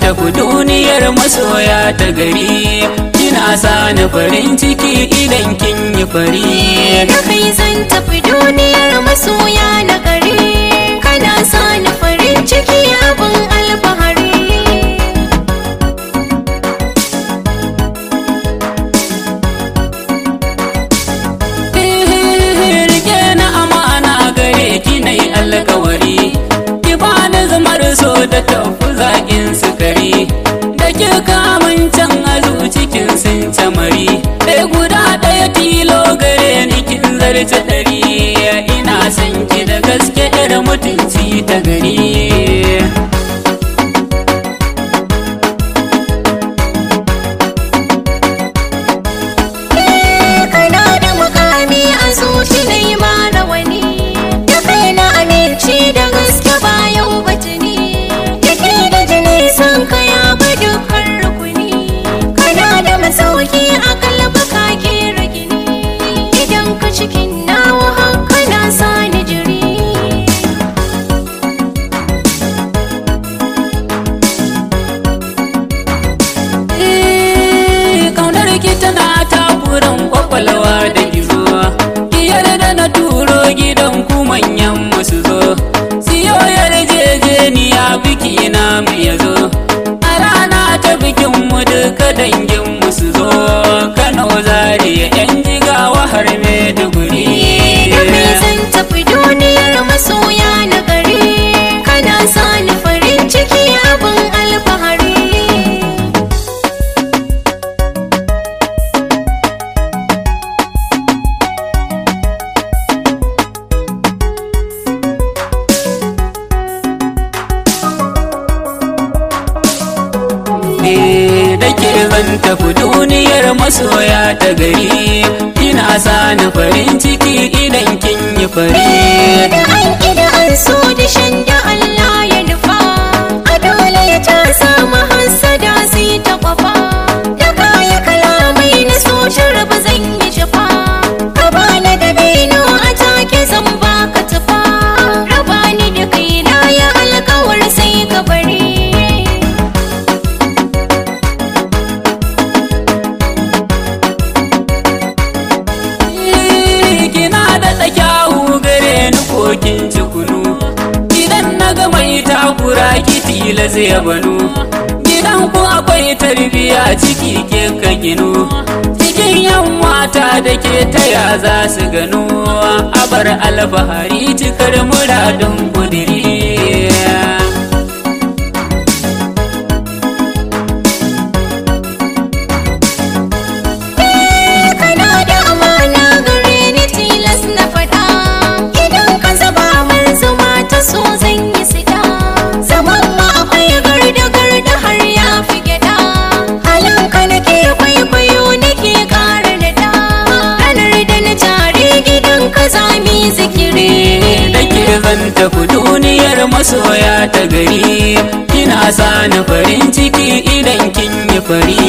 tafi duniyar masoya ta gari kina sani farin ciki idan kin yi fari da kai zan tafi duniyar masoya na gari kana sani farin ciki abin alfahari rike na amana gare ki na yi alkawari ki bani zamar so da tafi zaƙin sukari da ki kamun can azu cikin sun camari ɗaya guda ɗaya tilo gare ni kin zarce ɗari ina son ki da gaske irin mutunci ta gari kana da mukami a zuci na yi ma rawani da kai na amince da gaske bayan batuni da ke da jini san ka ya bi dukkan rukuni kana da masauki a kalba ka kera gini idan ka cikin nawa haka na sani jiri kaunar ki tana takuran kwakwalwa da gizo ki yarda na turo gidan ku manyan musu zo siyo yarjejeniya biki na mu ya zo a rana ta bikin mu duka dangin musu zo kano zariya yan jigawa har maiduguri da kai zan tafi duniyar masoya na gari kana sani farin ciki abin alfahari ne da ke zan tafi duniyar masoya ta gari ina sani farin ciki idan kin yi fari da an ƙida an so da shan da Allah ya nufa a dole ya ta samu hassada sai ta kwafa da kaya kalamai na so raba zan yi shafa ka bani da beno a take zan baka tufa raba ni da kaina ya alkawar sai ka bari kina da kyawu gare ni kokin cikunu idan na ga mai takura ki tila zai banu gidan ku akwai tarbiya ciki ke ka ginu cikin yan mata da ke taya za su gano abar alfahari cikar muradun kudiri kana da amana gare ni tilas na faɗa idan ka zaba min zuma ta so zan yi sida zaman ma akwai garda garda har ya fi gyaɗa halin ka nake kwaikwayo nake ƙara da da ranar da na tare gidan ka zami zikiri da ke zan tafi duniyar masoya ta gari kina sani farin ciki idan kin yi fari